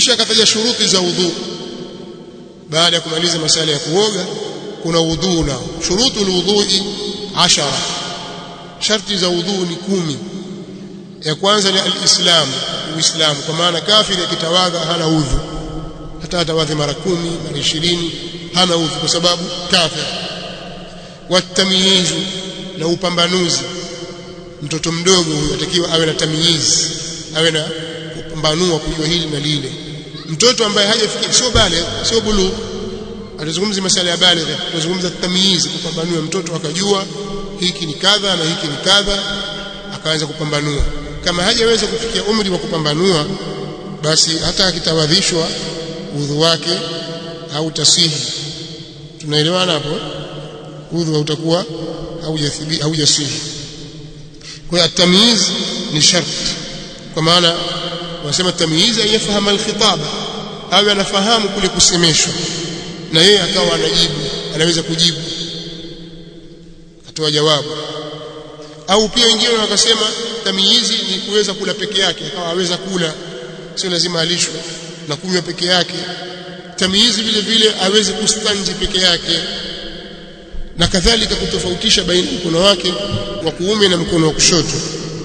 kisha akataja shuruti za udhu baada ya kumaliza masala ya kuoga kuna udhu nao shurutul wudhui ashara sharti za udhu ni kumi ya kwanza ni alislam uislamu kwa maana kafiri akitawadha hana udhu hata atawadhi mara kumi mara ishirini hana udhu kwa sababu kafir watamyizu na upambanuzi mtoto mdogo huyo atakiwa awe na tamyiz awe na kupambanua kujua hili na lile mtoto ambaye hajafikia sio bale sio bulu atazungumza masala ya baligh atazungumza tamyiz kupambanua mtoto akajua hiki ni kadha na hiki ni kadha akaanza kupambanua kama hajaweza kufikia umri wa kupambanua basi hata akitawadhishwa udhu wake au tasihi tunaelewana hapo udhu utakuwa haujasihi kwa hiyo tamyiz ni sharti kwa maana wanasema tamyiz ayafahamu alkhitaba awe anafahamu kule kusemeshwa na yeye akawa anajibu anaweza kujibu atoa jawabu au pia wengine wakasema tamyizi ni kuweza kula peke yake akawa aweza kula sio lazima alishwe na kunywa peke yake tamyizi vile vile aweze kustanji peke yake na kadhalika kutofautisha baina mkono wake wa kuume na mkono wa kushoto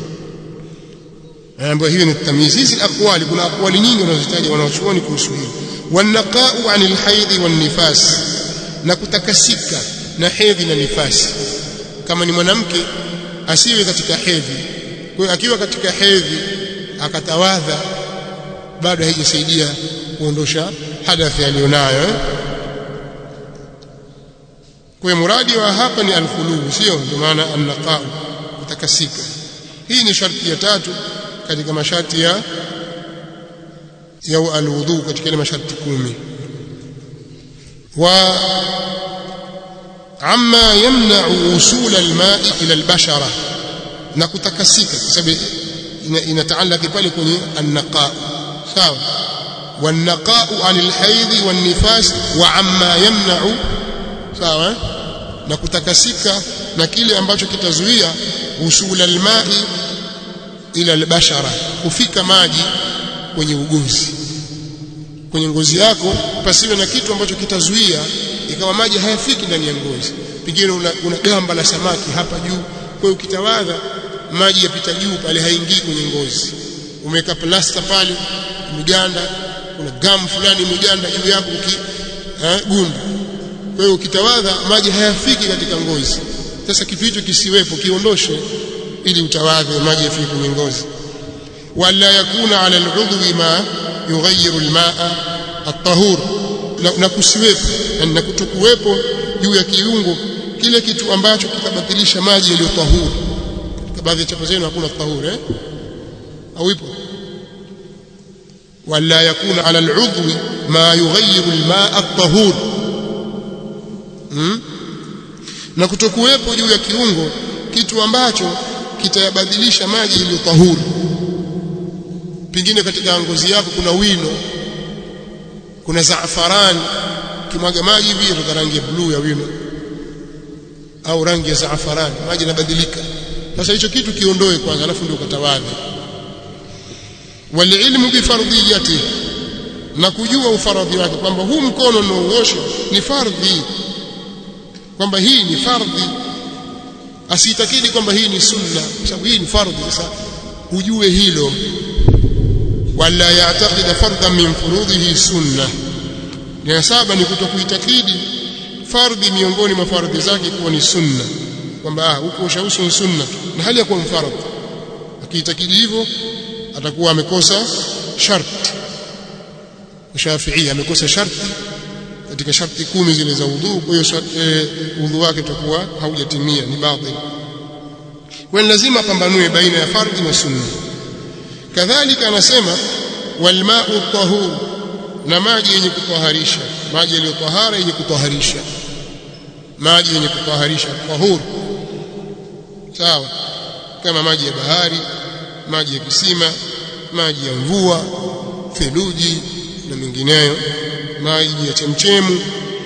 ambayo hiyo ni tamyizi hizi aqwali kuna aqwali nyingi wanazotaja wanaochuoni kuhusu hilo wanaqa'u 'anil haidhi wan nifas na kutakasika na hedhi na nifasi kama ni mwanamke asiwe katika hedhi kwa hiyo akiwa katika hedhi akatawadha bado haijasaidia kuondosha hadathi aliyonayo eh? kwa muradi wa hapa ni alkhulu sio ndio maana annaqa'u kutakasika hii ni sharti ya tatu katika masharti ya ya alwudu katika ile masharti kumi wa amma yamna'u usul alma'i ila albashara na kutakasika kwa sababu inataalaki pale kwenye annaqa sawa والنقاء عن الحيض والنفاس وعما يمنع sawa na kutakasika na kile ambacho kitazuia usul alma'i ila albashara kufika maji kwenye ugozi kwenye ngozi yako pasiwe na kitu ambacho kitazuia ikawa maji hayafiki ndani ya ngozi pengine una, una gamba la samaki hapa juu kwa hiyo ukitawadha maji yapita juu pale haingii kwenye ngozi umeweka plasta pale miganda kuna gamu fulani miganda juu yako uki eh, gundu kwa hiyo ukitawadha maji hayafiki katika ngozi sasa kitu hicho kisiwepo kiondoshe ili utawadhe maji yafike kwenye ngozi wala yakuna ala al'udwi ma yughayyiru al-ma'a at-tahur na, na kusiwepo na kutokuwepo juu ya kiungo kile kitu ambacho kitabatilisha maji yaliyo tahuru katika baadhi ya chapa zenu hakuna tahur eh au ipo wala yakuna ala al'udwi ma yughayyiru al-ma'a at-tahur hmm? na kutokuwepo juu ya kiungo kitu ambacho kitayabadilisha maji yaliyo tahuru pengine katika ngozi yako kuna wino kuna zaafarani kimwaga maji hivi kutoka rangi ya bluu ya wino au rangi ya zaafarani maji yanabadilika sasa hicho kitu kiondoe kwanza alafu ndio ukatawadhi walilmu bifardiyati na kujua ufaradhi wake kwamba huu mkono unaoosha ni fardhi kwamba hii ni fardhi asiitakidi kwamba hii ni sunna kwa sababu hii ni fardhi sasa ujue hilo wala ya'taqida fardhan min furudhihi sunna ya saba ni kutokuitakidi fardhi miongoni mwa fardhi zake kuwa ni sunna kwamba huko ushausu ni sunna na hali ya kuwa mfaradhi akiitakidi hivyo atakuwa amekosa sharti Shafi'i amekosa sharti katika sharti kumi zile za udhu kwa hiyo e, udhu wake utakuwa haujatimia ni batil kwa lazima pambanue baina ya fardhi na sunna kadhalika anasema walma'u tahur na maji yenye kutwaharisha maji yaliyotahara yenye kutwaharisha maji yenye kutwaharisha tahur sawa kama maji ya bahari maji ya kisima maji ya mvua theluji na mengineyo maji ya chemchemu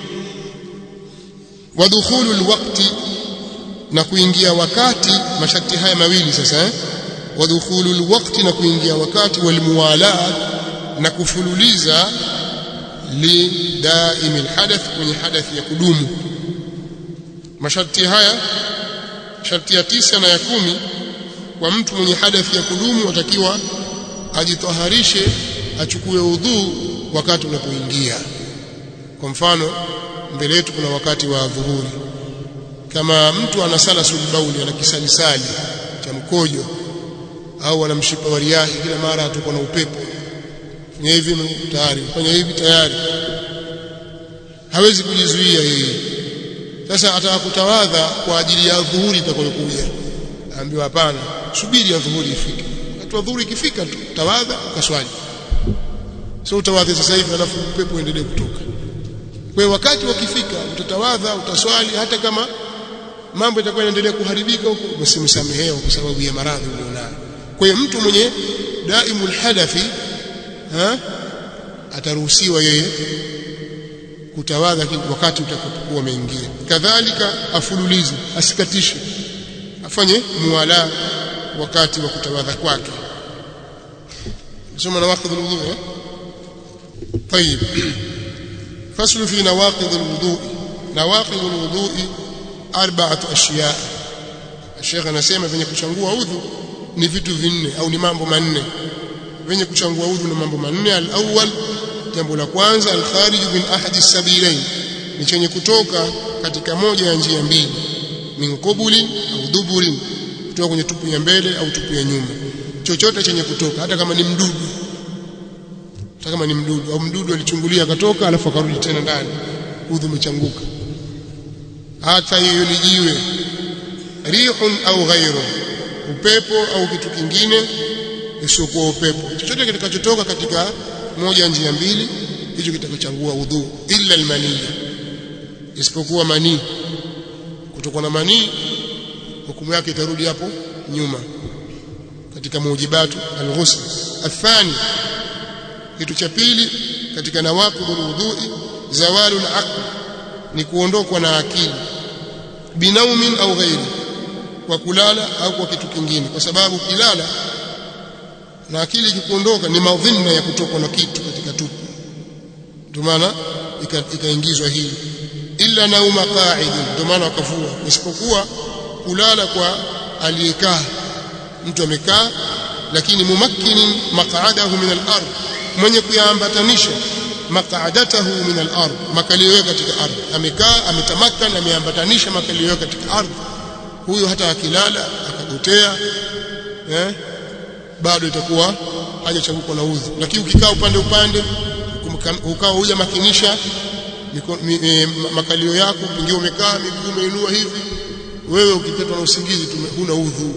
wa dukhulu alwaqti na kuingia wakati masharti haya mawili sasa eh wa dukhulu alwaqti na kuingia wakati walmuwalat na kufululiza lidaimi alhadath kwenye hadathi ya kudumu masharti haya sharti ya tisa na ya kumi kwa mtu mwenye hadathi ya kudumu atakiwa ajitaharishe achukue udhu wakati unapoingia kwa mfano mbele yetu kuna wakati wa dhuhuri kama mtu ana sala sulbauli ana kisalisali cha mkojo au ana mshipa wa riahi kila mara atuko na upepo fanya hivi tayari fanya hivi tayari hawezi kujizuia yeye sasa atakutawadha kwa ajili ya dhuhuri itakayokuja aambiwa hapana subiri ya dhuhuri ifike wakati wa dhuhuri ikifika tu tawadha ukaswali sio utawadhi sasa hivi alafu upepo uendelee kutoka kwa wakati wakifika utatawadha utaswali hata kama mambo yatakuwa yanaendelea kuharibika huko basi msamehewa kwa sababu ya maradhi ulionayo kwa hiyo mtu mwenye daimul hadathi ha ataruhusiwa yeye kutawadha wakati utakapokuwa umeingia kadhalika afululize asikatishe afanye muwala wakati wa kutawadha kwake soma nawaqidh alwudu eh طيب فصل في نواقض الوضوء نواقض الوضوء أربعة أشياء الشيخ anasema venye kuchangua udhu ni vitu vinne au ni mambo manne venye kuchangua udhu ni mambo manne al-awwal jambo la kwanza al-kharij min ahadi sabilain ni chenye kutoka katika moja ya njia mbili min qubuli au duburi kutoka kwenye tupu ya mbele au tupu ya nyuma chochote chenye kutoka hata kama ni mdudu hata kama ni mdudu au mdudu alichungulia akatoka alafu akarudi tena ndani udhu umechanguka hata hiyo ni jiwe rihun au ghairu upepo au kitu kingine isiyokuwa upepo chochote kitakachotoka katika moja njia mbili hicho kitakachochangua udhu illa almani isipokuwa manii kutoka na manii hukumu yake itarudi hapo nyuma katika mujibatu alghusl athani kitu cha pili katika nawaqidul wudhu'i zawalu al-aql ni kuondokwa na akili binaumin au ghairi kwa kulala au kwa kitu kingine kwa sababu kilala na akili ikikuondoka ni madhina ya kutokwa na kitu katika tupu ndio maana ikaingizwa hii illa nauma qa'id ndio maana wakavua isipokuwa kulala kwa aliyekaa mtu amekaa lakini mumakkinin maq'adahu min al-ard mwenye kuyaambatanisha maq'adatahu min al-ard makalio yake katika ardhi amekaa ametamakana ameambatanisha makalio yake katika ardhi huyo hata akilala akagotea eh bado itakuwa hajachanguka na udhu lakini ukikaa upande upande ukawa huja makinisha e, makalio yako pengine umekaa miguu umeinua hivi wewe ukipetwa na usingizi huna udhu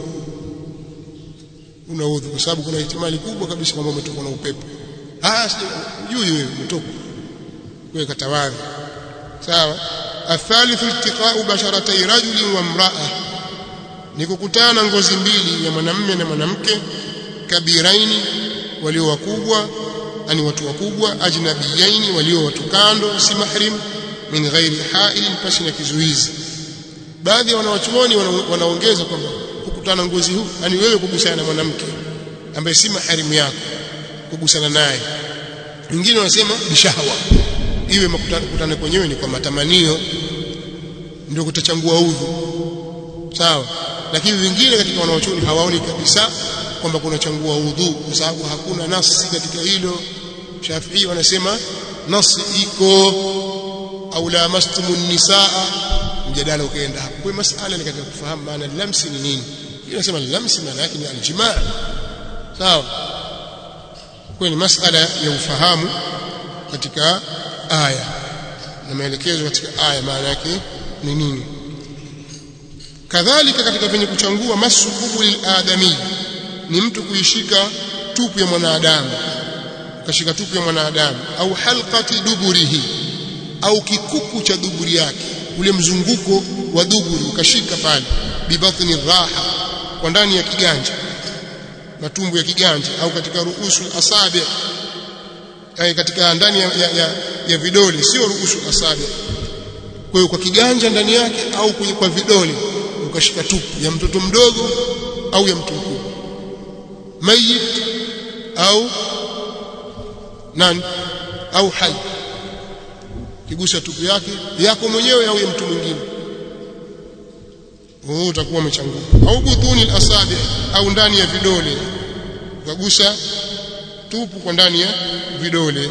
una udhu kwa sababu kuna ihtimali kubwa kabisa kwamba umetokwa na upepo ah sijui wewe umetoka wewe katawadhi sawa الثالث التقاء بشرتي رجل وامرأة ni kukutana ngozi mbili ya mwanamume na mwanamke kabiraini walio wakubwa ani watu wakubwa ajnabiyaini walio watu kando si mahrim min ghairi hailin pasi na kizuizi baadhi ya wanawachuoni wanaongeza kwamba kukutana ngozi huu ani wewe kugusana na mwanamke ambaye si maharimu yako kugusana naye wengine wanasema bishahwa iwe makutano kwenyewe ni kwa matamanio ndio kutachangua udhu sawa lakini wengine katika wanaochuoni hawaoni kabisa kwamba kuna changua udhu kwa sababu hakuna nasi katika hilo Shafii wanasema nasi iko au lamastumun nisaa mjadala ukaenda hapo kwa masala ni katika kufahamu maana lamsi ni nini hiyo nasema lamsi maana yake ni aljimaa sawa kwa ni masala ya ufahamu katika aya na maelekezo katika aya maana yake ni nini kadhalika katika venye kuchangua masukubu liladami ni mtu kuishika tupu ya mwanadamu ukashika tupu ya mwanadamu au halqati duburihi au kikuku cha duburi yake ule mzunguko wa duburi ukashika pale bibatni raha kwa ndani ya kiganja matumbo ya kiganja au katika ruusu asabi ay katika ndani ya, ya, ya, ya vidole sio ruusu asabi kwa hiyo kwa kiganja ndani yake au kwenye kwa vidole ukashika tupu ya mtoto mdogo au ya mtu mkubwa mayit au nani au hai kigusa tupu yake yako mwenyewe au ya mtu mwingine wewe utakuwa umechanguka au budhuni al-asabi au ndani ya vidole ukagusa tupu kwa ndani ya vidole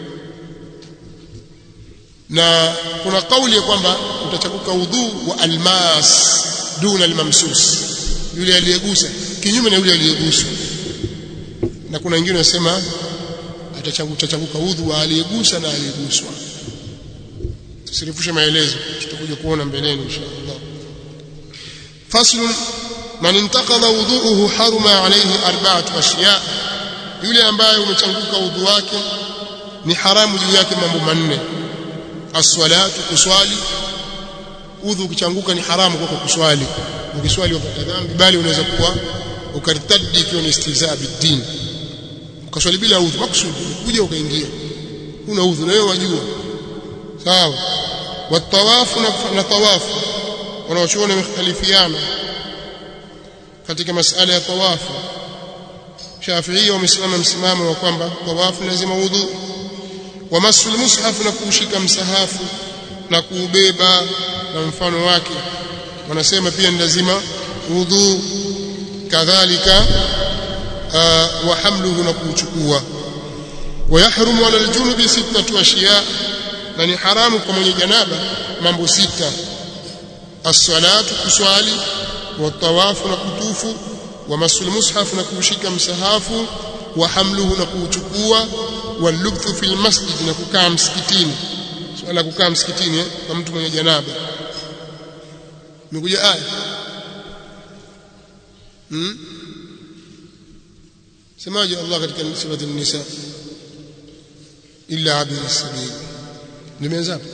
na kuna kauli ya kwamba utachakuka udhu wa almas duna almamsus yule aliyegusa kinyume na yule aliyeguswa na kuna wengine wanasema atachakuka udhu wa aliyegusa na aliyeguswa tusirifushe maelezo tutakuja kuona mbeleni inshallah fasl man intaqadha wudhu'uhu haruma alayhi arba'atu ashiya yule ambaye umechanguka udhu wake ni haramu juu yake mambo manne as-salatu kuswali udhu ukichanguka ni haramu kwako kuswali ukiswali upata dhambi bali unaweza kuwa ukartadi ikiwa ni istihzaa bid-din ukaswali bila udhu maksudi kuja ukaingia una udhu na wewe wajua sawa watawafu na tawafu wanaochuona wamekhtalifiana katika masala ya tawafu Shafi'i wamesimama msimamo wa kwamba tawafu lazima udhu wa masul mushaf na kuushika msahafu na kuubeba na mfano wake wanasema pia ni lazima udhu kadhalika wa hamluhu na kuuchukua ويحرم على الجنب ستة أشياء na ni haramu kwa mwenye janaba mambo sita as-salatu kuswali wa tawafu na kutufu wa masul mushaf na kuushika msahafu wa hamluhu na kuuchukua wa lubthu fil masjid na kukaa msikitini swala kukaa msikitini eh, kwa mtu mwenye janaba nimekuja aya hmm? semaje Allah katika surati an-nisa illa abir as-sabil nimeanza hapo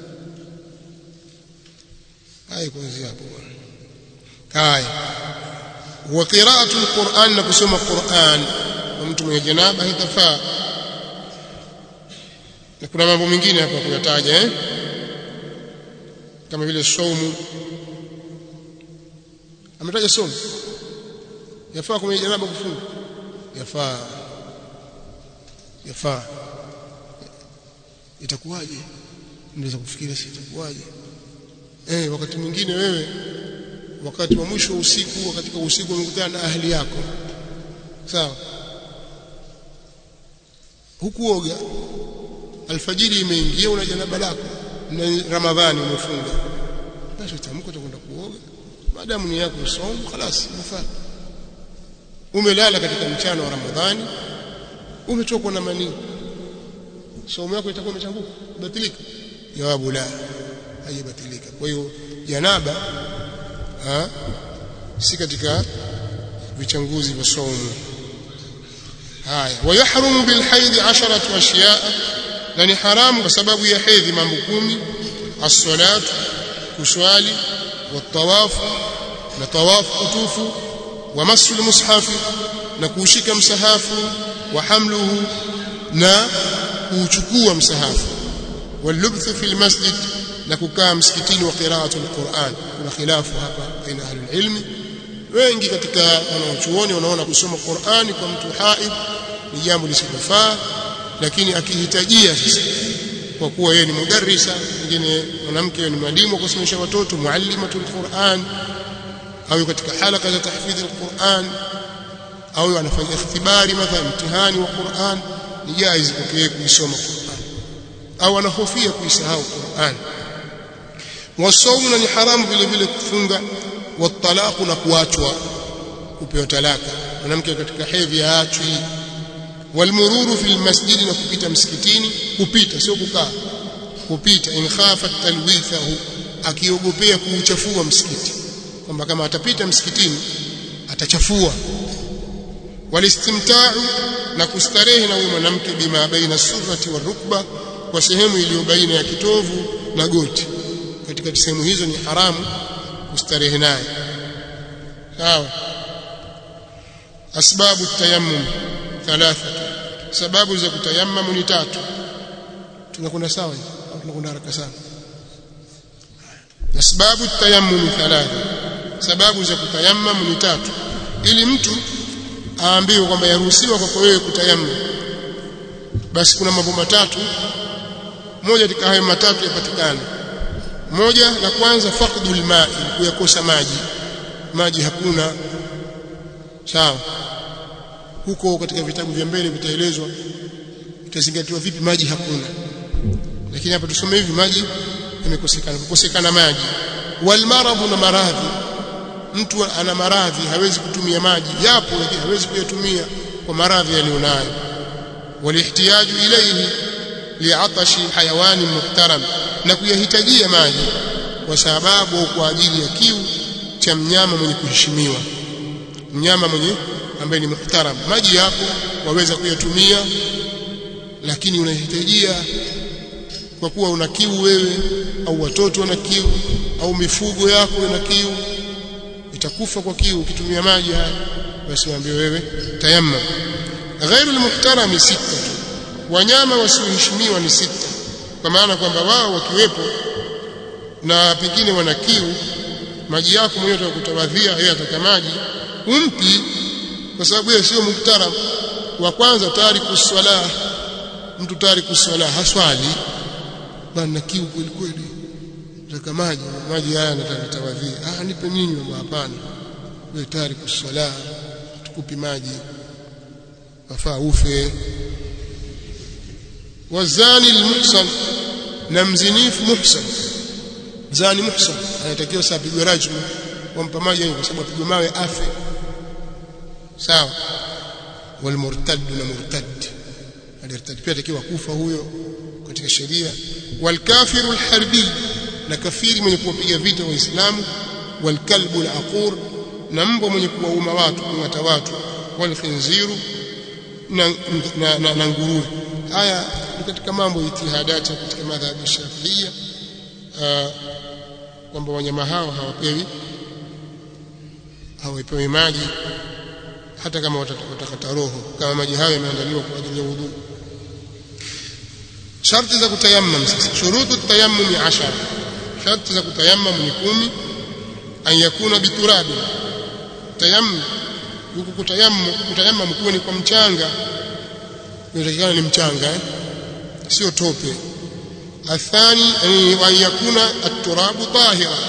haya kuanzia hapo bwana haya wa qira'atu al-Qur'an na kusoma Qur'an kwa mtu mwenye janaba hitafaa na kuna mambo mengine hapa kuyataja eh kama vile saumu ametaja saumu yafaa kwa mwenye janaba kufunga yafaa yafaa itakuwaje unaweza kufikiria si itakuwaje eh wakati mwingine wewe wakati wa mwisho wa usiku katika usiku umekutana na ahli yako sawa hukuoga alfajiri imeingia una janaba lako na ramadhani umefunga basi utamka utakwenda kuoga maadamu ni yako somo خلاص inafaa umelala katika mchana wa ramadhani umetokwa na manii somo yako itakuwa imechanguka batilika jawabu la haibatilika kwa hiyo janaba ha si katika vichanguzi vya somo haya wayahrumu bilhaidh 10 ashiya na ni haramu kwa sababu ya hedhi mambo kumi as-salatu kuswali watawafu na tawafu kutufu wa masul mushafi na kuushika msahafu wa hamluhu na kuuchukua msahafu walubthu fil masjid na kukaa msikitini wa qira'atu alquran kuna khilafu hapa baina ahli ilmi wengi katika wanaochuoni wanaona kusoma Qur'ani kwa mtu haid ni jambo lisilofaa lakini akihitajia sasa kwa kuwa yeye ni mudarrisa mwingine mwanamke ni mwalimu wa kusomesha watoto muallimatul Qur'an au katika halaka za tahfidhi alquran au anafanya ikhtibari mathalan mtihani wa Qur'an ni jaiz kwake kuisoma Qur'an au anahofia kuisahau Qur'an wasaumu ni haramu vile vile kufunga watalaqu na kuachwa kupewa talaka mwanamke katika hedhi haachwi walmururu fil masjidi na kupita msikitini kupita sio kukaa kupita in khafa talwithahu akiogopea kuuchafua msikiti kwamba kama atapita msikitini atachafua walistimta'u na kustarehe na huyo mwanamke bima baina surrati wa rukba kwa sehemu iliyo baina ya kitovu na goti katika sehemu hizo ni haramu kustarehe naye sawa asbabu tayammum thalatha sababu za kutayammum ni tatu tunakwenda sawa au tunakwenda haraka sana asbabu tayammum thalatha sababu za kutayammum ni tatu ili mtu aambiwe kwamba yaruhusiwa kwako wewe kutayammum basi kuna mambo matatu moja katika hayo matatu yapatikana moja la kwanza faqdul ma'i kuyakosa maji maji hakuna sawa huko katika vitabu vya mbele vitaelezwa itazingatiwa vipi maji hakuna lakini hapa tusome hivi maji yamekosekana kukosekana maji wal maradhu na maradhi mtu ana maradhi hawezi kutumia maji yapo lakini hawezi kuyatumia kwa maradhi aliyonayo walihtiyaju ilayhi li'atashi hayawani muhtaram na kuyahitajia maji kwa sababu kwa ajili ya kiu cha mnyama mwenye kuheshimiwa mnyama mwenye ambaye ni muhtaram maji yapo waweza kuyatumia lakini unahitajia kwa kuwa una kiu wewe au watoto wana kiu au mifugo yako ina kiu itakufa kwa kiu ukitumia maji haya basi waambie wewe tayammum ghairu almuhtarami sita wanyama wasioheshimiwa ni sita kwa maana kwamba wao wakiwepo na pengine wana kiu maji yako mwenyewe utakutawadhia yeye ataka maji umpi kwa sababu yeye sio muhtaram wa kwanza tariku swala mtu tariku swala haswali bana kiu kweli kweli nataka maji maji haya nataka tawadhia ah nipe ninyi hapana wewe tariku swala tukupi maji wafaa ufe wazani almuhsan na mzinifu muhsan zani muhsan anatakiwa saa pigwe rajmu wampa maji kwa sababu apigwe mawe afe sawa walmurtad na murtad alirtad pia atakiwa kufa huyo katika sheria walkafiru alharbi na kafiri mwenye kuwapiga vita waislamu walkalbu alaqur na mbwa mwenye kuwauma watu kungata watu walkhinziru na, na, na, na nguruwe haya ni katika mambo itihadati katika madhhabi shafiia kwamba wanyama hao hawapewi hawapewi maji hata kama watakata roho kama maji hayo yameandaliwa kwa ajili ya wudhu sharti za kutayammam sasa shurutu tayammum 10 sharti za kutayammam ni kumi an yakuna biturabi tayammum huku kutayammum kutayammum kuwa ni kwa mchanga inatakikana ni mchanga eh? sio tope athani an yakuna at-turabu tahira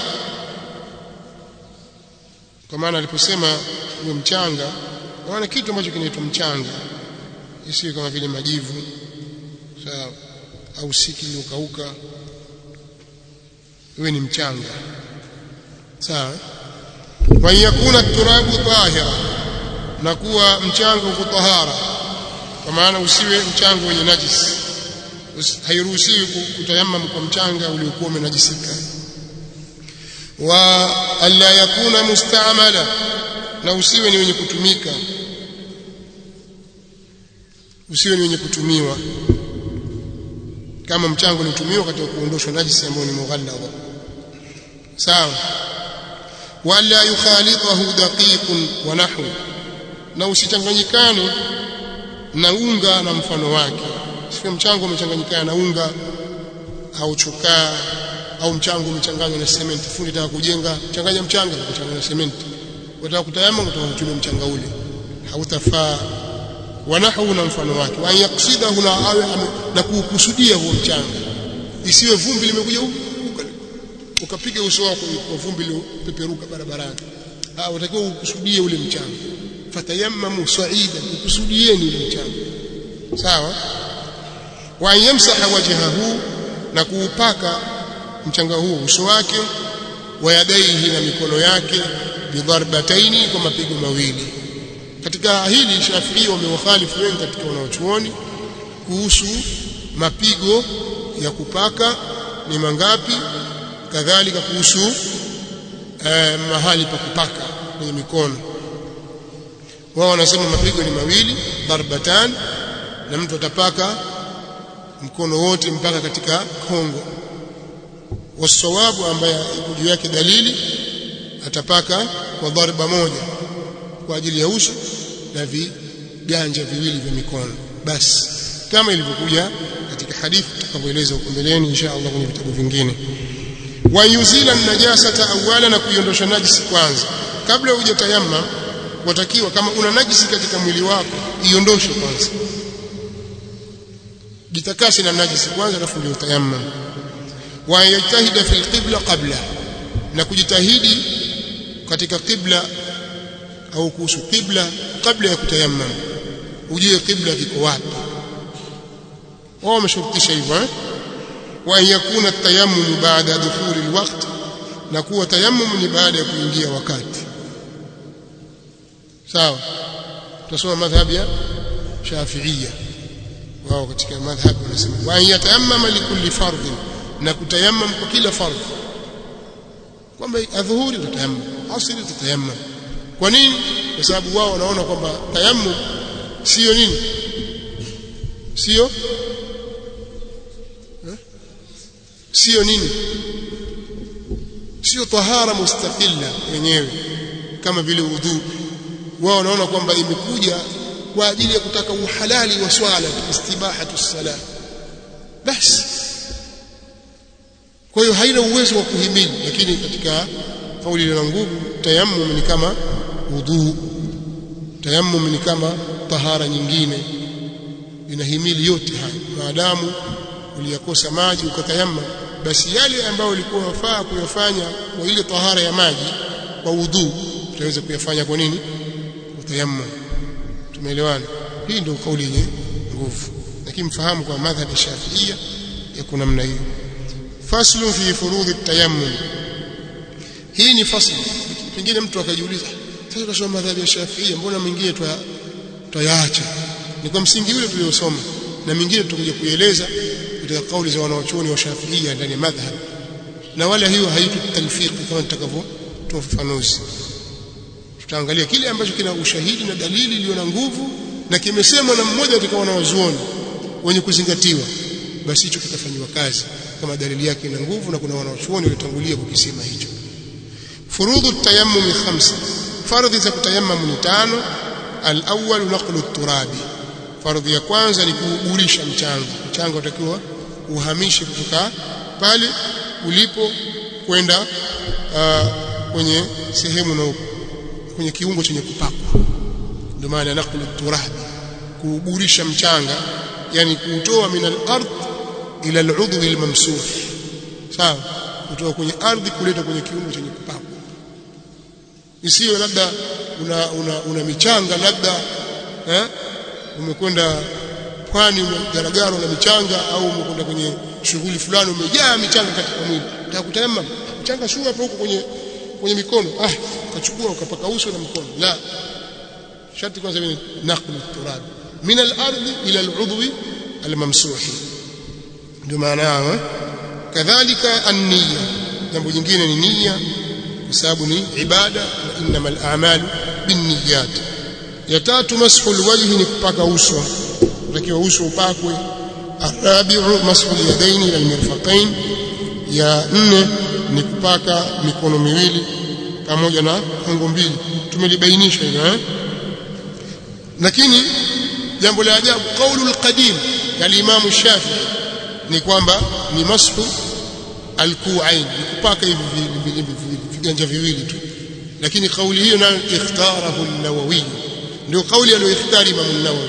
kwa maana aliposema huo mchanga maana kitu ambacho kinaitwa mchanga isiwe kama vile majivu sawa au siki iliyokauka iwe ni mchanga sawa wa yakuna turabu tahira na kuwa mchanga uko tahara kwa maana usiwe mchanga wenye najis hairuhusiwi kutayammam kwa mchanga uliokuwa umenajisika wa alla yakuna mustamala na usiwe ni wenye kutumika usiwe ni wenye kutumiwa kama mchanga unatumiwa katika kuondoshwa najisi ambayo ni mughalladha sawa wala yukhalitahu daqiqun wa nahwu na usichanganyikane na unga na mfano wake sio mchanga umechanganyikana na unga au chokaa au mchanga umechanganywa na sementi fundi taka kujenga changanya mchanga na kuchanganya na sementi wataka kutayama utaka kutumia mchanga ule hautafaa wanahu na mfano wake wa yaksidahu na awe na kukusudia huo mchanga isiwe vumbi limekuja ukapiga uso wako kwa vumbi lipeperuka barabarani ah utakiwa ukusudie ule mchanga fatayammamu sa'idan ukusudieni ule mchanga sawa wa yamsaha wajhahu na kuupaka mchanga huo uso wake wa yadaihi na mikono yake bidharbataini kwa mapigo mawili katika hili Shafii wamewakhalifu wengi katika wanaochuoni kuhusu mapigo ya kupaka ni mangapi kadhalika kuhusu eh, mahali pa kupaka kwenye mikono wao wanasema mapigo ni mawili darbatan na mtu atapaka mkono wote mpaka katika kongo wasawabu ambaye juu yake dalili atapaka kwa dharba moja kwa ajili ya uso na viganja viwili vya mikono basi kama ilivyokuja katika hadithi tutakavyoeleza huko mbeleni insha Allah kwenye vitabu vingine wa yuzila najasata awala na kuiondosha najisi kwanza kabla hujatayamma watakiwa kama una najisi katika mwili wako iondoshe kwanza jitakase na najisi kwanza alafu ndio utayammam wa yajtahida fil qibla qabla na kujitahidi katika qibla au kuhusu qibla kabla ya kutayammam ujue qibla kiko wapi wao wameshurutisha hivyo eh wa an yakuna at-tayammum ba'da dukhuli al-waqt na kuwa tayammum ni baada ya kuingia wakati sawa tutasoma madhhabi ya Shafi'iyya wao katika madhhab wanasema wa an yatayammama likulli fardhin na kutayammam kwa kila fardh kwamba adhuhuri tutayammam asri tutayammam kwa nini kwa sababu wao wanaona kwamba tayammum sio nini sio sio nini sio tahara mustaqilla yenyewe kama vile udhu wao wanaona kwamba imekuja kwa ajili ya kutaka uhalali wa swala istibahatu sala basi kwa hiyo haina uwezo wa kuhimili lakini katika kauli ile nguvu tayammum ni kama udhu tayammum ni kama tahara nyingine inahimili yote haya maadamu uliyakosa maji ukatayammum basi yale ambayo ulikuwa wafaa kuyafanya kwa ile tahara ya maji kwa udhu utaweza kuyafanya kwa nini kwa tayammum tumeelewana hii ndio kauli yenye nguvu lakini mfahamu kwa madhhabi shafiia yako namna hiyo faslu fi furudhi tayammum hii ni fasli pengine mtu akajiuliza sasa tunasoma madhhabi ya shafiia mbona mengine tuyaacha ni kwa msingi ule tuliosoma na mingine tutakuja kuieleza katika kauli za wanawachuoni wa shafiia ndani ya madhhab na wala hiyo haitu talfiq kama nitakavyotoa ufafanuzi tutaangalia kile ambacho kina ushahidi na dalili iliyo na nguvu na kimesemwa na mmoja katika wanawazuoni wenye kuzingatiwa basi hicho kitafanywa kazi kama dalili yake ina nguvu na kuna wanawachuoni waliotangulia kukisema hicho furudhu tayammum khamsa fardhi za kutayammum ni tano al-awwal naqlu at-turabi fardhi ya kwanza ni kuugurisha mchanga mchanga utakiwa uhamishe kutoka pale ulipo kwenda uh, kwenye sehemu na kwenye kiungo chenye kupakwa ndio maana naqlu at-turabi kuugurisha mchanga yani kuutoa min al-ard ila al-udwi al-mamsuh sawa kutoka kwenye ardhi kuleta kwenye kiungo chenye kupakwa isiyo labda una, una, una michanga labda eh umekwenda pwani umegaragara na michanga au umekwenda kwenye shughuli fulani umejaa michanga katika mwili utakutayamma mchanga sio hapo huko kwenye kwenye mikono ah ukachukua ukapaka uso na mkono la sharti kwanza ni naqlu turab min al-ardi ila al-udwi al-mamsuh ndio maana yao kadhalika an-niyya jambo jingine ni nia kwa sababu ni ibada na innamal a'malu binniyat ya tatu mashu alwajhi ni kupaka uso utakiwa uso upakwe arabi'u mashu alyadaini ila almirfaqain ya nne ni kupaka mikono miwili pamoja na kongo mbili tumelibainisha hilo eh lakini jambo la ajabu qaulu alqadim ya al-imam shafi ni kwamba ni mashu alkuain ni kupaka hivi viganja viwili tu lakini kauli hiyo nayo ikhtarahu an-nawawi ndio kauli aliyoikhtari Imam an-Nawawi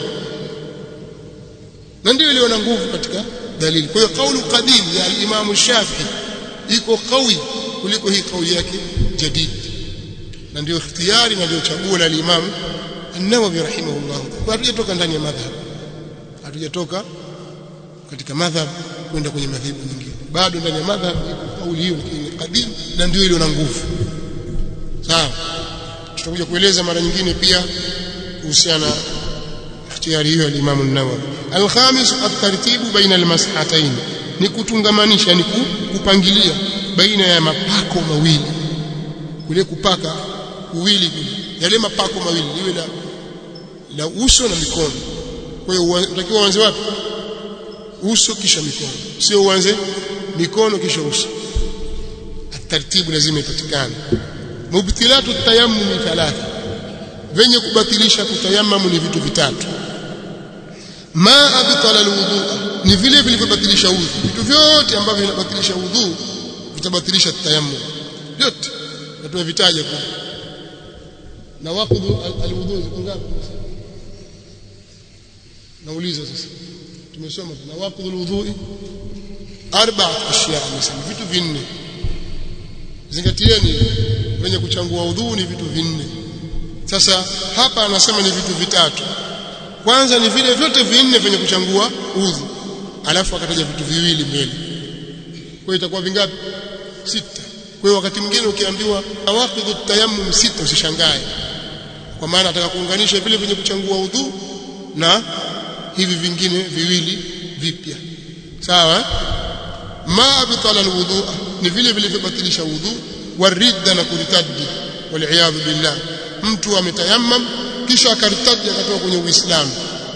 na ndio iliyo na nguvu katika dalili kwa hiyo kaulu qadim ya al-Imam Shafi'i iko kawi kuliko hii kauli yake jadid na ndio ikhtiyari na ndio chaguo la al-Imam an-Nawawi rahimahullah kwa hatujatoka ndani ya madhhab hatujatoka katika madhhab kwenda kwenye madhehebu nyingine bado ndani ya madhhab iko kauli hiyo lakini qadim na ndio iliyo na nguvu sawa tutakuja kueleza mara nyingine pia kuhusiana na ikhtiyari hiyo ya Imam an-Nawawi al-khamis at-tartibu baina al-mas'hatayn ni kutungamanisha ni kupangilia baina ya mapako mawili kule kupaka uwili kule yale mapako mawili liwe la la uso na mikono kwa hiyo unatakiwa uanze wapi uso kisha mikono sio uanze mikono kisha uso taratibu lazima ipatikane mubtilatu tayammum thalatha venye kubatilisha kutayammamu ni vitu vitatu ma abtala alwudu ni vile vilivyobatilisha udhu vitu vyote ambavyo vinabatilisha udhu vitabatilisha tayammum vyote na tumevitaja kwa na waqdu alwudu ngapi nauliza sasa tumesoma nawaqidul wudhu'i arba'at ashya amesema vitu vinne zingatieni wenye kuchangua udhu ni vitu vinne sasa hapa anasema ni vitu vitatu kwanza ni vile vyote vinne vyenye kuchangua udhu alafu akataja vitu viwili mbele kwa hiyo itakuwa vingapi sita kwa hiyo wakati mwingine ukiambiwa awaqidhu tayammum sita usishangae kwa maana ataka kuunganisha vile vyenye kuchangua udhu na hivi vingine viwili vipya sawa ma abtala alwudu ni vile vilivyobatilisha udhu waridda na kuritadi wal billah mtu ametayammam kisha akaritadi akatoka kwenye uislamu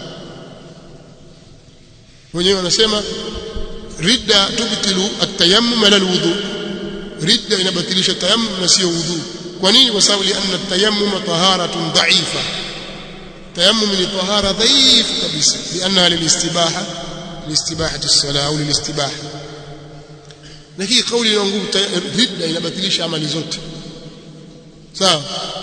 wenyewe wanasema ridda tubtilu at-tayammum ala al-wudu ridda inabatilisha tayammum na sio wudu kwa nini kwa sababu lianna at-tayammum taharatun dha'ifa tayammum ni tahara dhaifu kabisa lianna lilistibaha listibahati as-salah au lilistibaha lakini kauli ina nguvu ridda inabatilisha amali zote sawa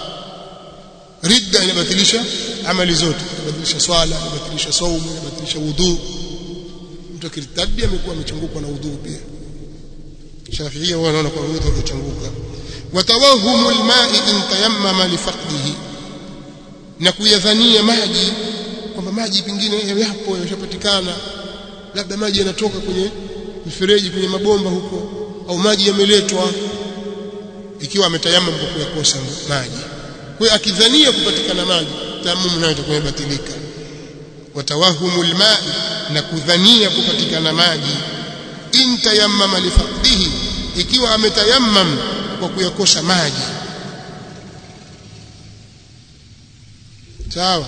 ridda inabatilisha amali zote inabatilisha swala inabatilisha saumu inabatilisha wudu mtu akirtadi amekuwa amechangukwa na udhu pia Shafiia wao wanaona kwa udhu umechanguka watawahumu alma'i in tayammama lifaqdihi na kuyadhania maji kwamba maji pengine yapo yashapatikana labda maji yanatoka kwenye mifereji kwenye mabomba huko au maji yameletwa ikiwa ametayamam kwa kuyakosa maji kwa hiyo akidhania kupatikana maji tayammum nayo itakuwa imebatilika watawahumul ma'i na kudhania kupatikana maji in tayammama lifaqdihi ikiwa ametayammam kwa kuyakosa maji sawa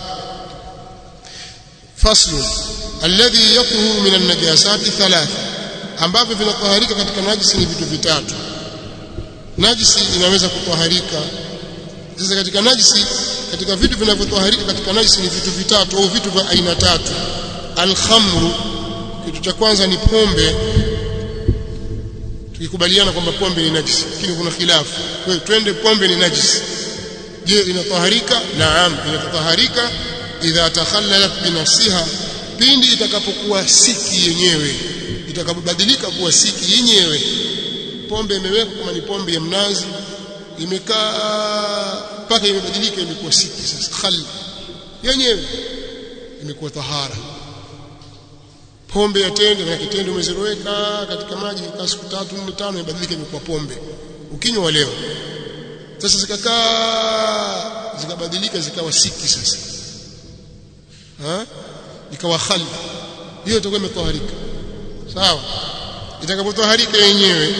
faslu alladhi yatuhu min an-najasati thalatha ambavyo vinatoharika katika najisi ni vitu vitatu najisi inaweza kutoharika sasa katika najisi katika vitu vinavyotoharika katika najisi ni vitu vitatu au vitu vya aina tatu alkhamru kitu cha kwanza ni pombe tukikubaliana kwamba pombe ni najisi lakini kuna khilafu kwa hiyo twende pombe ni najisi je inatoharika naam inatoharika idha takhallalat binafsiha pindi itakapokuwa siki yenyewe itakapobadilika kuwa siki yenyewe pombe imewekwa kama ni pombe ya mnazi imekaa mpaka imebadilika imekuwa siki sasa khal yenyewe imekuwa tahara pombe ya tende na kitende umeziroweka katika maji kwa siku tatu nne tano imebadilika imekuwa pombe ukinywa leo sasa zikakaa zikabadilika zikawa siki sasa ha ikawa khali hiyo itakuwa imetoharika sawa itakapotoharika yenyewe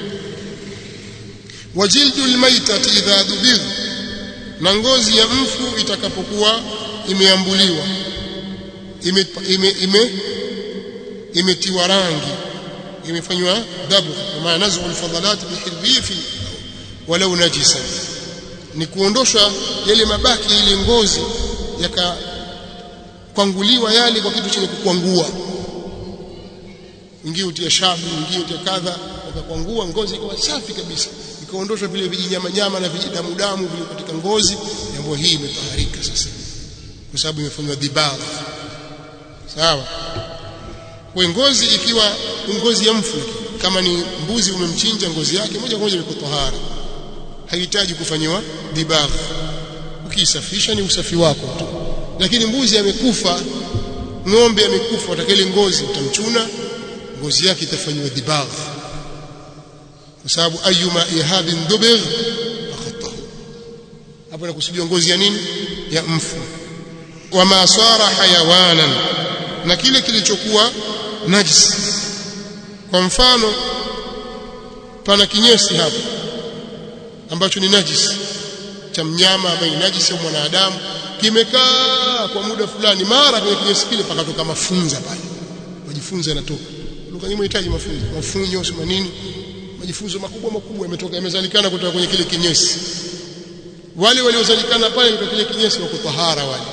wajildu almaitati idha dubidh na ngozi ya mfu itakapokuwa imeambuliwa ime, ime, ime imetiwa rangi imefanywa dabu maana nazu alfadhalat bihirrifi walau najisa ni kuondosha yale mabaki ile ngozi yakakwanguliwa yale kwa kitu chenye kukwangua ingie utia shabu ingie utia kadha wakakwangua ngozi ikawa safi kabisa ikaondoshwa vile vijinyama nyama na vijidamu damu vile katika ngozi jambo hii imetaharika sasa kwa sababu imefanywa dibagh sawa kwa ngozi ikiwa ngozi ya mfu kama ni mbuzi umemchinja ngozi yake moja kwa moja iko tahara haihitaji kufanywa dibagh ukisafisha ni usafi wako tu lakini mbuzi amekufa ng'ombe amekufa utakele ngozi utamchuna ngozi yake itafanywa dibagh kwa sababu ayuma ihabin dubigh akhatahu hapo nakusudia ngozi ya nini ya mfu wama sara hayawanan na kile kilichokuwa najis kwa mfano pana kinyesi hapa ambacho ni najis cha mnyama ambaye ni najis au mwanadamu kimekaa kwa muda fulani mara kwenye kinyesi kile pakatoka mafunza pale majifunzo yanatoka lugha nyingine inahitaji mafunzo mafunyo sema nini majifunzo makubwa makubwa yametoka yamezalikana kutoka kwenye kile kinyesi wale waliozalikana pale kwa kile kinyesi wako tahara wale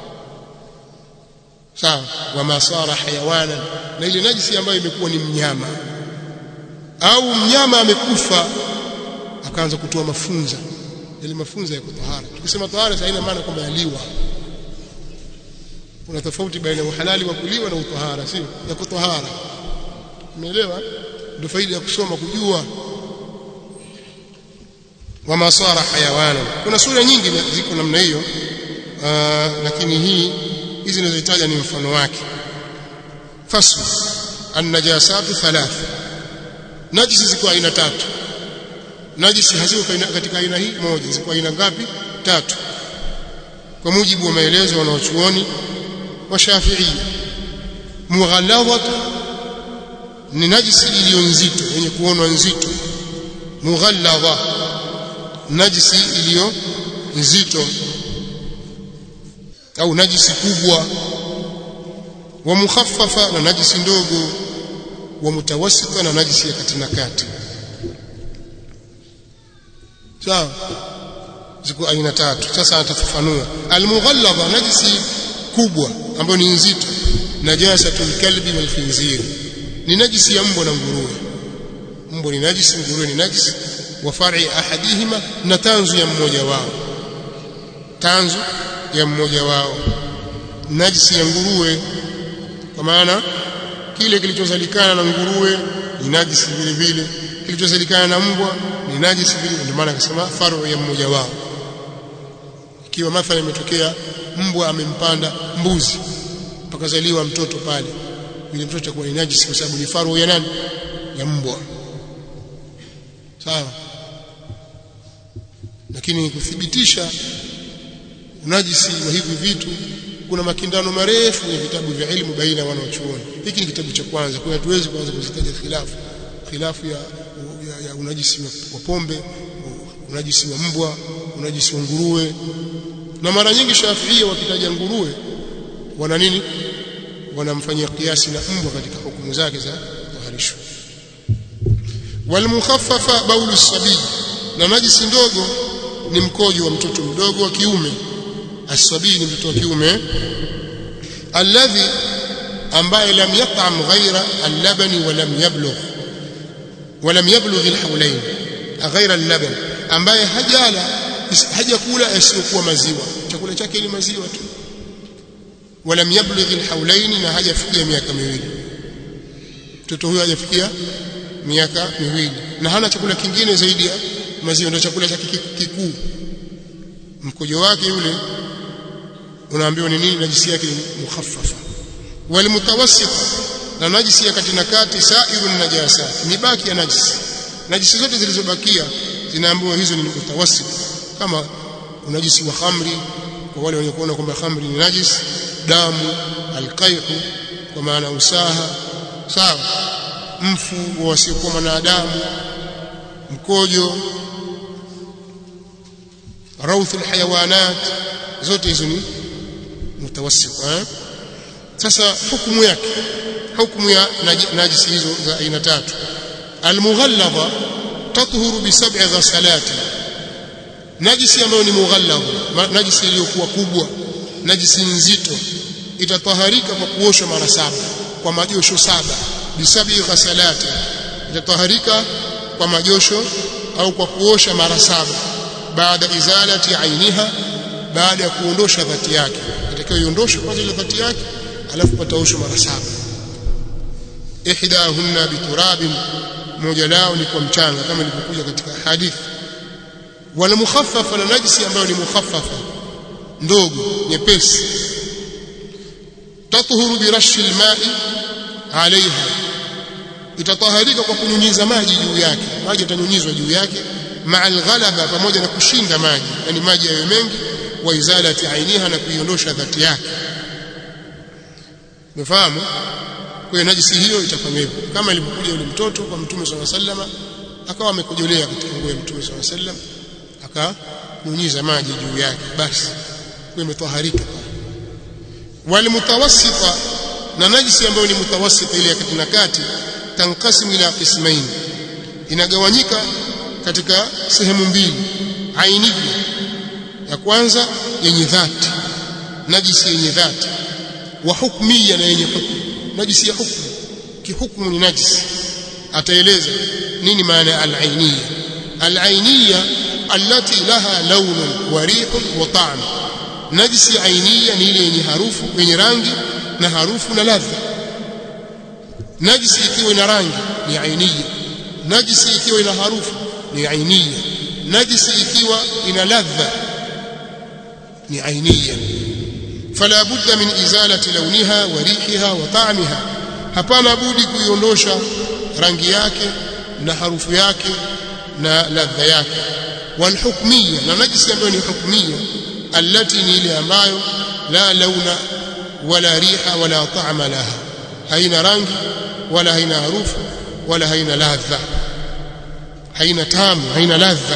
sawa wama sara hayawana na ile najisi ambayo imekuwa ni mnyama au mnyama amekufa akaanza kutoa mafunza yale mafunza yako tahara tukisema tahara haina maana kwamba yaliwa kuna tofauti baina ya uhalali wa kuliwa na utahara sio ya kutahara umeelewa ndio faida ya kusoma kujua wa masara hayawana kuna sura nyingi ziko namna hiyo lakini hii hizi ninazohitaja ni mfano wake fasl an-najasatu thalath najisi ziko aina tatu najisi haziko katika aina hii moja ziko aina ngapi tatu kwa mujibu wa maelezo wanaochuoni wa Shafi'i mughalladhatu ni najisi iliyo nzito yenye kuonwa nzito mughalladha najisi iliyo nzito au najisi kubwa wa mukhaffafa na najisi ndogo wa mutawassita na najisi ya kati na kati sawa ziko aina tatu sasa atafafanua almughalladha najisi kubwa ambayo ni nzito najasatul kalbi wal khinzir ni najisi ya mbwa na nguruwe mbwa ni najisi nguruwe ni najisi wa far'i ahadihima na tanzu ya mmoja wao tanzu ya mmoja wao najisi ya nguruwe kwa maana kile kilichozalikana na nguruwe ni najisi vile vile kilichozalikana na mbwa ni najisi vile ndio maana akasema faru ya mmoja wao ikiwa mathala imetokea mbwa amempanda mbuzi pakazaliwa mtoto pale yule mtoto atakuwa ni najisi kwa sababu ni faru ya nani ya mbwa sawa lakini kuthibitisha unajisi wa hivi vitu kuna makindano marefu kwenye vitabu vya elimu baina wanaochuoni hiki ni kitabu cha kwanza kwa hatuwezi kuanza kuzitaja khilafu khilafu ya, ya, ya unajisi wa pombe unajisi wa mbwa unajisi wa nguruwe na mara nyingi Shafiia wakitaja nguruwe wana nini wanamfanyia kiasi na mbwa katika hukumu zake za kuharisho walmukhaffafa baulu sabii na najisi ndogo ni mkojo wa mtoto mdogo wa kiume asabii ni mtoto wa kiume alladhi ambaye lam yat'am ghaira al-labani wa lam yablugh wa lam yablugh al-hawlayn ghaira al-laban ambaye hajala hajakula asiyokuwa maziwa chakula chake ni maziwa tu walam yablugh alhawlain na hajafikia miaka miwili mtoto huyo hajafikia miaka miwili na hana chakula kingine zaidi ya maziwa ndio chakula chake kikuu mkojo wake yule unaambiwa ni nini najisi yake ni mukhaffafa wal mutawassit na najisi ya kati na kati sairun najasat ni baki ya najisi najisi zote zilizobakia zinaambiwa hizo ni mutawassit kama unajisi wa khamri kwa wale wenye kuona kwamba khamri ni najis damu alqaihu kwa maana usaha sawa mfu wa wasiokuwa wanadamu mkojo rauthu alhayawanat zote hizo ni mutawassit eh sasa hukumu yake hukumu ya najisi hizo za aina tatu almughalladha tathuru bi sab'i ghasalati najisi ambayo ni mughalladh najisi iliyokuwa kubwa najisi nzito itataharika kwa kuoshwa mara saba kwa majosho saba bisabi ghasalati itataharika kwa majosho au kwa kuosha mara saba baada izalati ainiha baada ya kuondosha dhati yake itakiwa iondoshe kwanza ile dhati yake alafu pataoshwa mara saba ihdahunna biturabin moja lao ni kwa mchanga kama ilivyokuja katika hadithi wala mukhaffafa na najisi ambayo ni mukhaffafa ndogo nyepesi tatuhuru birashi alma'i alaiha itataharika kwa kunyunyiza maji juu yake maji yatanyunyizwa juu yake maa alghalaba pamoja na kushinda maji yani maji yawe mengi wa izalati ainiha na kuiondosha dhati yake umefahamu kwa hiyo najisi hiyo itafanywa hivyo kama ilivyokuja yule mtoto kwa mtume swalla sallama akawa amekojolea katika nguo ya mtume swalla sallam akanyunyiza maji juu yake basi kwa imetoharika walimutawassita na najisi ambayo ni mutawassita ile ya kati na kati tankasimu ila qismain inagawanyika katika sehemu mbili ainiya ya kwanza yenye dhati najisi yenye dhati wa hukmiya na yenye hukumu najisi ya hukumu kihukumu ni najisi ataeleza nini maana ya al-ainiyya al-ainiyya allati laha lawnun wa rihun wa ta'm najisi ainia ni ile yenye harufu yenye rangi na harufu na ladha najisi ikiwa ina rangi ni ainia najisi ikiwa ina harufu ni ainia najisi ikiwa ina ladha ni ainia fala budda min izalati launiha wa rihiha wa ta'miha hapana budi kuiondosha rangi yake na harufu yake na ladha yake walhukmiyya na najisi ambayo ni hukmiyya allati ni ile ambayo la launa wala riha wala ta'ma laha haina rangi wala haina harufu wala haina ladha haina tamu haina ladha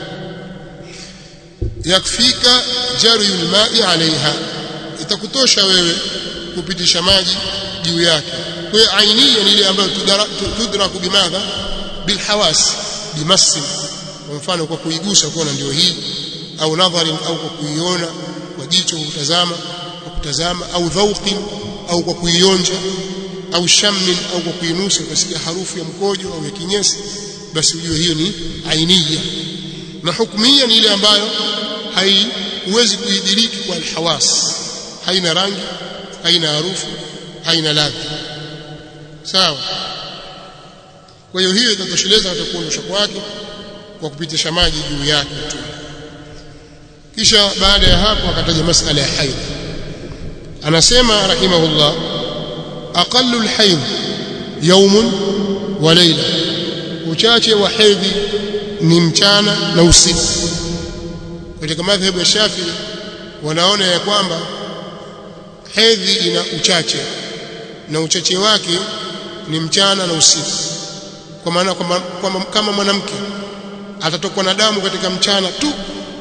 yakfika jariyul ma'i alaiha itakutosha wewe kupitisha maji juu yake kwa hiyo ainia ni ile ambayo tudraku bimadha bilhawas bimassin kwa mfano kwa kuigusa kuona ndio hii au nadharin au kwa kuiona kwa jicho kutazama kwa kutazama au dhauqin au kwa kuionja au shammin au kwa kuinusa ukasikia harufu ya mkojo au ya kinyesi basi ujue hiyo ni ainia na hukmia ni ile ambayo haiwezi kuidiriki kwa alhawas haina rangi haina harufu haina ladha sawa kwa hiyo hiyo itatosheleza hata kuondosha kwake kwa kupitisha maji juu yake tu kisha baada ya hapo akataja masala ya haidh anasema rahimahullah aqallu alhaidh yawmun wa layla uchache wa hedhi ni mchana na usiku katika madhhabu ya Shafi wanaona ya kwamba hedhi ina uchache na uchache wake ni mchana na usiku kwa maana kwamba kama mwanamke atatokwa na damu katika mchana tu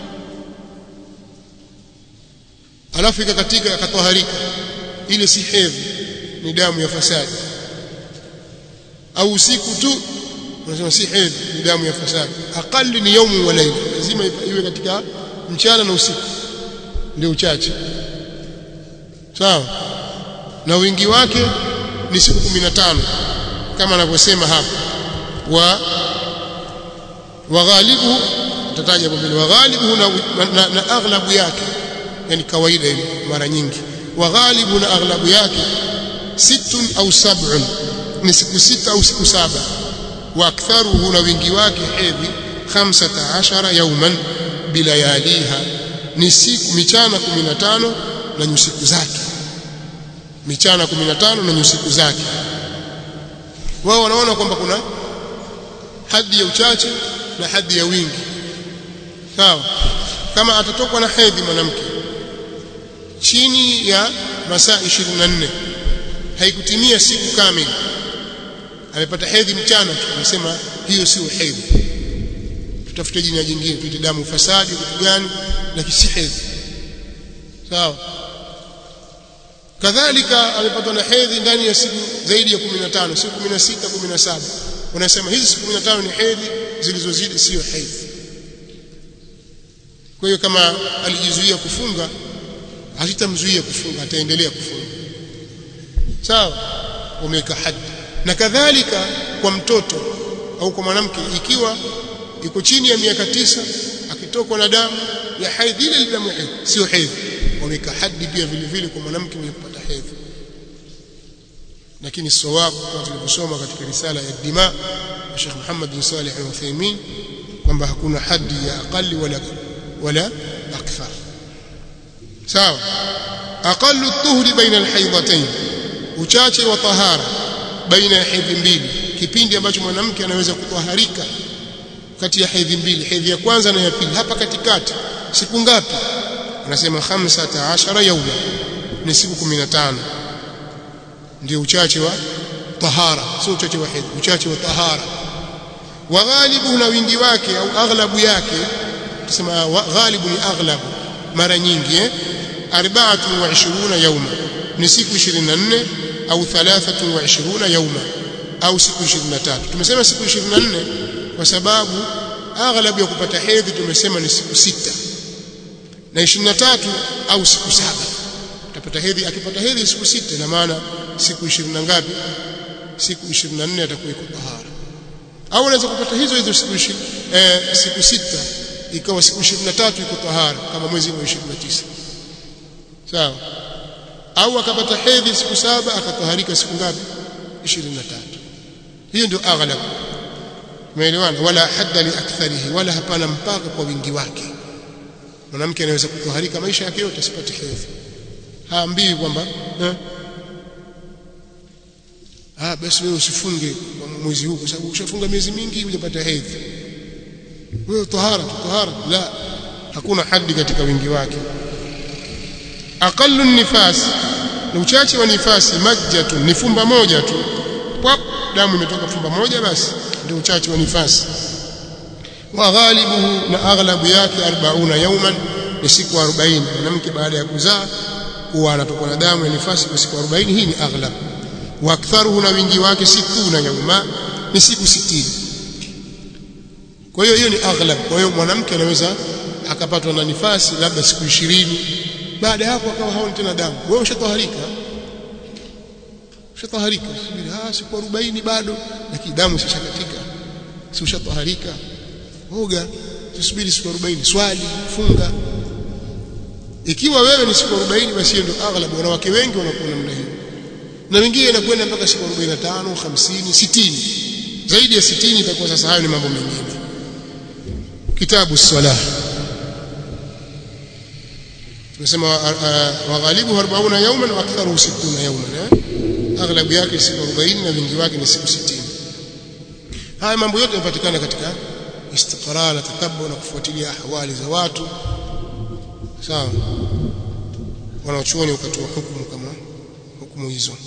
alafu ikakatika akatoharika ile si hedhi ni damu ya fasadi au usiku tu unasema si hedhi ni damu ya fasadi aqalli ni yaumu wa laila lazima iwe katika mchana na usiku ndio uchache sawa na wingi wake ni siku 15 kama anavyosema hapa wa waghalibu tataja hapo mbele waghalibu na, na, na aghlabu yake yani kawaida hivi mara nyingi waghalibu na aghlabu yake sittun au sab'un ni siku sita au siku saba wa aktharuhu na wingi wake hedhi 15 yauman bilayaliha ni siku michana 15 na nyusiku zake michana 15 na nyusiku zake wao wanaona kwamba kuna hadi ya uchache na hadi ya wingi sawa kama atatokwa na hedhi mwanamke chini ya masaa 24 haikutimia siku kamili amepata hedhi mchana tu anasema hiyo sio hedhi tutafute jina jingine tuite damu fasadi kitu gani lakini si hedhi sawa kadhalika amepatwa na hedhi ndani ya siku zaidi ya 15 siku 16 17 wanasema hizi siku 15 ni hedhi zilizozidi sio hedhi kwa hiyo kama alijizuia kufunga hasitamzuia kufunga ataendelea kufunga sawa umeweka hadi na kadhalika kwa mtoto au kwa mwanamke ikiwa iko chini ya miaka tisa akitokwa na damu ya haidhi ile damu hedhi sio hedhi wameka hadi pia vile vile kwa mwanamke mwenye kupata hedhi lakini sawabu kama tulivyosoma katika risala ya dima ya Sheikh Muhammad bin Salih al-Uthaymeen kwamba hakuna hadi ya aqali wala wala akthar sawa aqallu at-tuhri baina al-haydatayn uchache wa tahara baina ya hedhi mbili kipindi ambacho mwanamke anaweza kutwaharika kati ya hedhi mbili hedhi ya kwanza na ya pili hapa katikati siku ngapi anasema 15 yauma ni siku 15 ndio uchache wa tahara sio uchache wa hedhi uchache wa tahara wa ghalibu na wingi wake au aghlabu yake tusema ghalibu ni aghlabu mara nyingi eh 24 yauma ni siku 24 au 23 yauma au siku 23 tumesema siku 24 kwa sababu aghlabu ya kupata hedhi tumesema ni siku sita na 23 au siku saba utapata hedhi akipata hedhi siku sita na maana siku 20 ngapi siku 24 atakuwa iko tahara au unaweza kupata hizo hizo siku 20 eh, siku sita ikawa siku 23 iko tahara kama mwezi wa 29 sawa au akapata hedhi siku saba akatoharika siku ngapi 23 hiyo ndio aghlab umeelewana wala hadda li aktharihi wala hapana mpaka kwa wingi wake mwanamke anaweza kutoharika maisha yake yote asipate hedhi haambii kwamba eh ah basi wewe usifunge mwezi huu kwa sababu ushafunga miezi mingi hujapata hedhi wewe tahara tahara la hakuna hadi katika wingi wake aqallu nifas na uchache wa nifasi majjatun ni fumba moja tu pop damu imetoka fumba moja basi ndio uchache wa nifasi wa ghalibuhu na aghlabu yake 40 yauman ni siku 40 mwanamke baada ya kuzaa huwa anatokwa na damu ya nifasi kwa siku 40 hii ni aghlab wa aktharuhu na wingi wake siku na yauma ni siku 60 kwa hiyo hiyo ni aghlab kwa hiyo mwanamke anaweza akapatwa na nifasi labda siku 20 baada ya hapo akawa haoni tena damu wewe ushatoharika ushatoharika subiri ah siku 40 bado lakini damu isishakatika si ushatoharika oga tusubiri siku 40 swali funga ikiwa wewe ni siku 40 basi hiyo ndio aghlab wanawake wengi wanakuwa namna hiyo na wengine inakwenda mpaka siku 45 50 60 zaidi ya 60 itakuwa sasa hayo ni mambo mengine kitabu salah tunasema waghalibu 40 yawman wa aktharu 60 yawman eh aghlabu yake siku 40 na wingi wake ni siku 60 haya mambo yote yanapatikana katika istiqrar na tatabbu na kufuatilia ahwali za watu sawa wanaochuoni ukatoa hukumu kama hukumu hizo